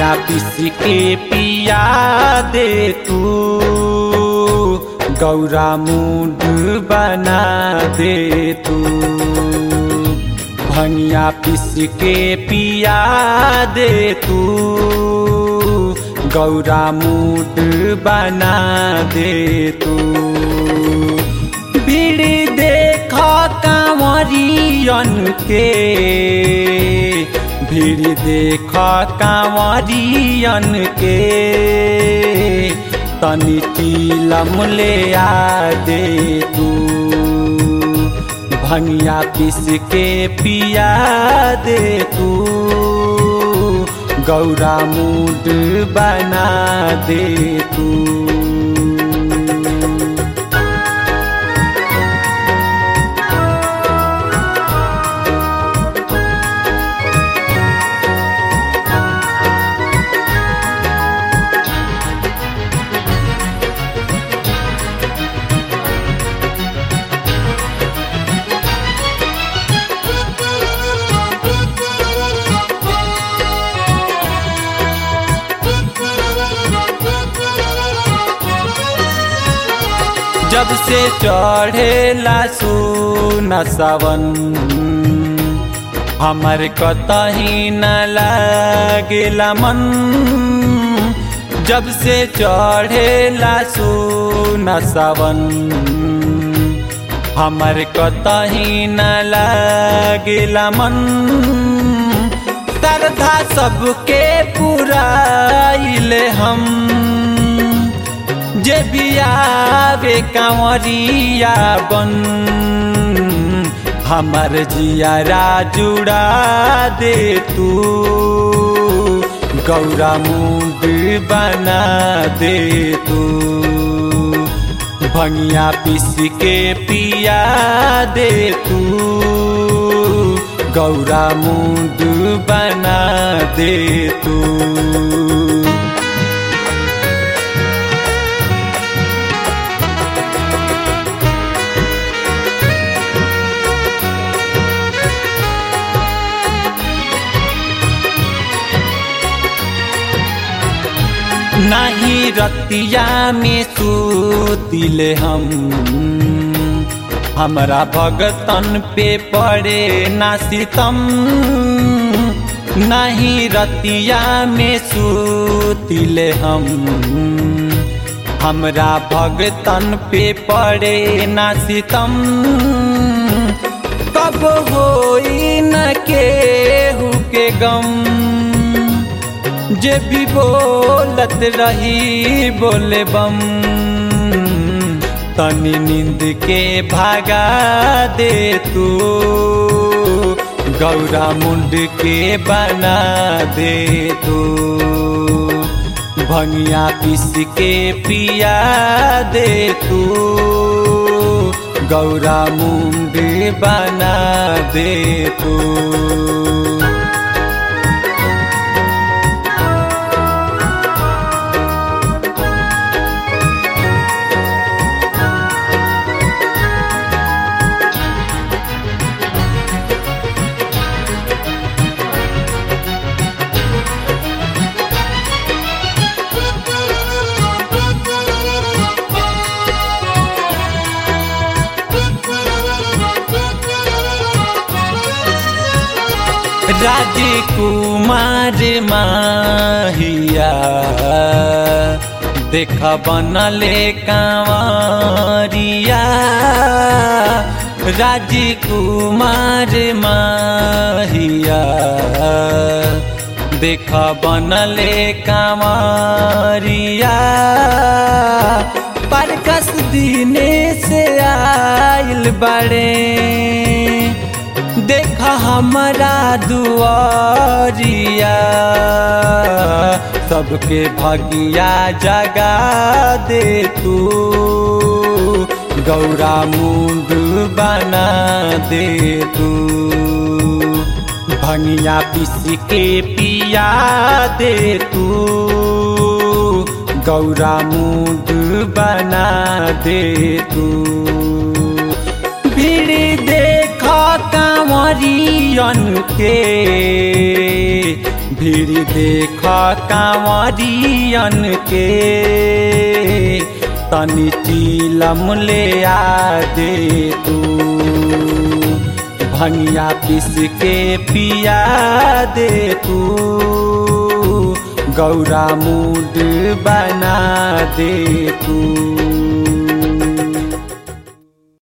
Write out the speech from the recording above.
भंगिया पिस के पिया दे तू गौरा मूड बना दे तू भंगिया पिस के पिया दे तू गौरा मूड बना दे तू भीड़ देख कांवरियन के भीड़ देख कांवरियन के तनी चीलम ले आ दे तू भंगिया पिस के पिया दे तू गौरा मूड बना दे तू जब से चढ़ेला सुना सावन हमर कतही न लागेला मन जब से चढ़ेला सुना सावन हमर कतही न लागेला मन श्रद्धा सबके पुराइले हम जे बियावे कांवरिया बन हमर जियारा जुड़ा दे तू गौरा मुंड बना दे तू भंगिया पिस के पिया दे तू गौरा मुंड बना दे तू नहीं रतिया में सूतिले हम हमरा भगतन पे पड़े ना सितम नहीं रतिया में सूतिले हम हमरा भगतन पे पड़े ना सितम कब होई न केहू के गम जे भी बोलत रही बोले बम तनी नींद के भागा दे तू गौरा मुंड के बना दे तू भंगिया पिस के पिया दे तू गौरा मुंड बना दे तू राजकुमार माहिया देख बनले कांवरिया राजकुमार माहिया देख बनले कांवरिया परकस दिने से आइल बड़े देख हमारा दुआरिया सबके भगिया जगा दे तू गौरा मुंड बना दे तू भंगिया पिस के पिया दे तू गौरा मुंड बना दे तू भीड़ देख कांवरियन के भीड़ देख कांवरियन के तनी चीलम ले आ दे तू भंगिया पिस के पिया दे तू गौरा मूड बना दे तू